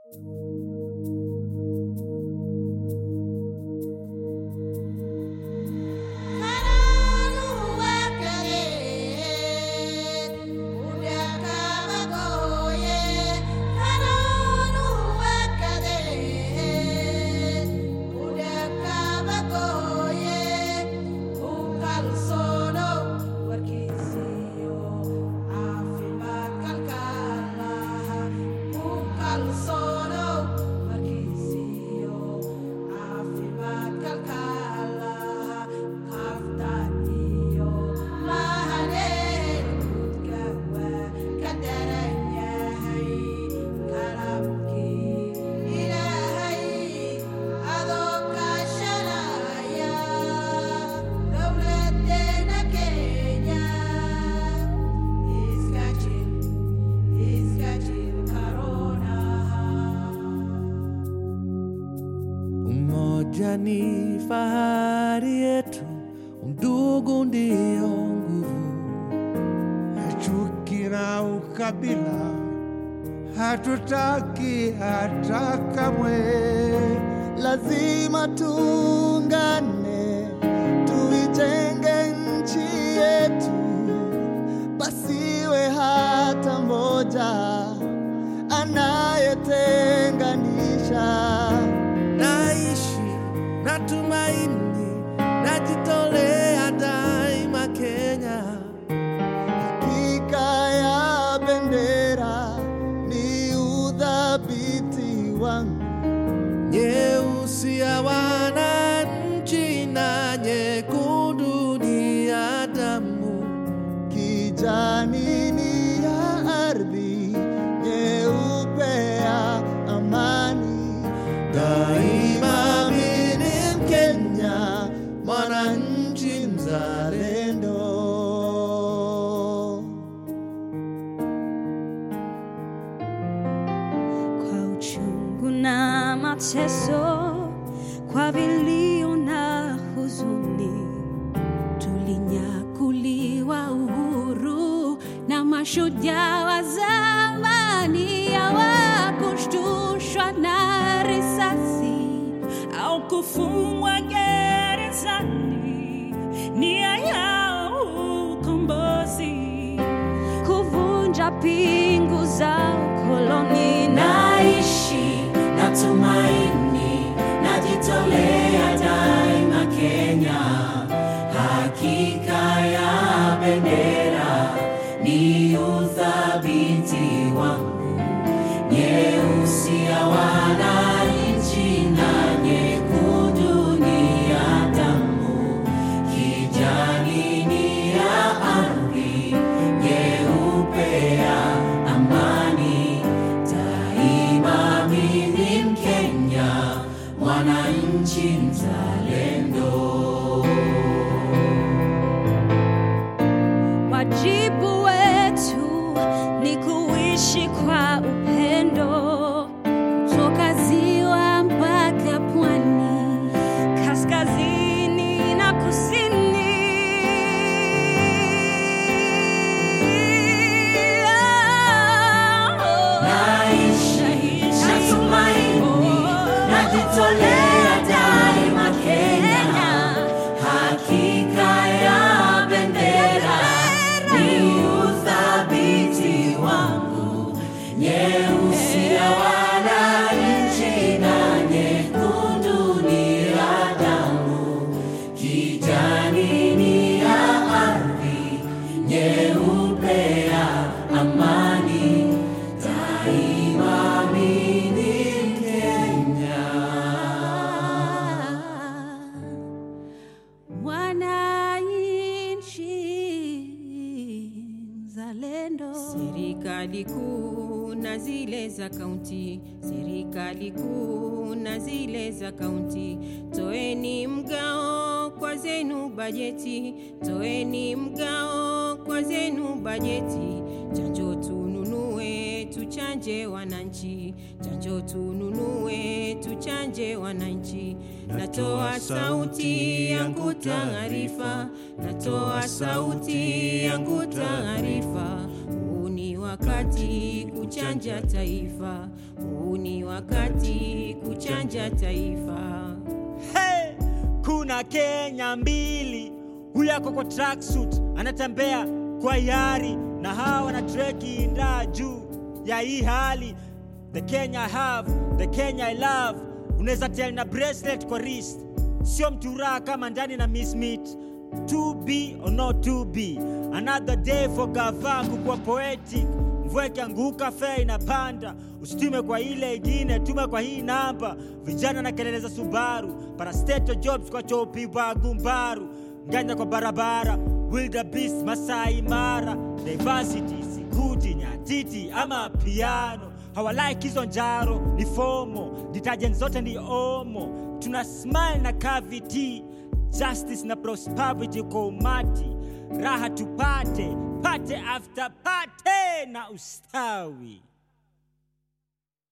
Umoja ni fahari yetu, undugu ndio nguvu. chuki na ukabila hatutaki hata kamwe. lazima tuungane, tuijenge nchi yetu, pasiwe hata mmoja anayetenganisha. Naishi na tumaini, najitolea daima Kenya. Hakika ya bendera ni udhabiti wangu, Nyeusi ya wananchi na nyekundu ni ya damu. kijani ni ya ardhi, nyeupe ya amani. Daima mimi ni Mkenya, mwananchi mzalendo. kwa uchungu na mateso, kwa vilio na huzuni, tulinyakuliwa uhuru na mashujaa wa zamani, hawakushtushwa na risasi au kufungwa gerezani, nia yao ukombozi kuvunja pingu za ukoloni. Naishi na tumaini, najitolea daima Kenya. Hakika ya bendera ni uthabiti wangu, nyeusi ya wananchi na nyekundu ni ya damu, kijani ni ya ardhi, nyeupe ya amani. Daima mimi ni Mkenya, mwananchi mzalendo. Wajibu wetu ni kuishi kwa upendo toka ziwa mpaka pwani, kaskazini na kusini. Naishi na tumaini, najitolea daima Kenya. Hakika ya bendera ni uthabiti wangu, nyeusi ya wananchi na nyekundu ni ya damu, kijani ni ya ardhi, nyeupe ya amani. Daima mimi ni Mkenya. Mwananchi mzalendo. Serikali kuu na zile za kaunti, serikali kuu na zile za kaunti, toeni mgao kwa zenu bajeti, toeni mgao kwa zenu bajeti, chanjo tununue, tuchanje wananchi, chanjo tununue, tuchanje wananchi. Natoa sauti yangu taarifa, natoa sauti yangu taarifa, huu ni wakati kuchanja taifa, huu ni wakati kuchanja taifa. Hey, kuna Kenya mbili, huyu ako kwa tracksuit anatembea kwa yari, na hawa wana treki ndaa juu ya hii hali. The Kenya I have, the Kenya I love, unaweza tell na bracelet kwa wrist, sio mturaa kama ndani na miss meat. To be or not to be, another day for gava kukuwa poetic mvua ikianguka fea inapanda, usitume kwa ile ingine, tume kwa hii namba. Vijana na kelele za Subaru, parastato jobs kwa chopi wa gumbaru, nganya kwa barabara, wildebeest Masai Mara, diversity sikuti nyatiti ama piano hawalike hizo njaro ni fomo, detergent zote ni omo, tuna smile na cavity, justice na prosperity kwa umati, raha tupate pate after pate na ustawi.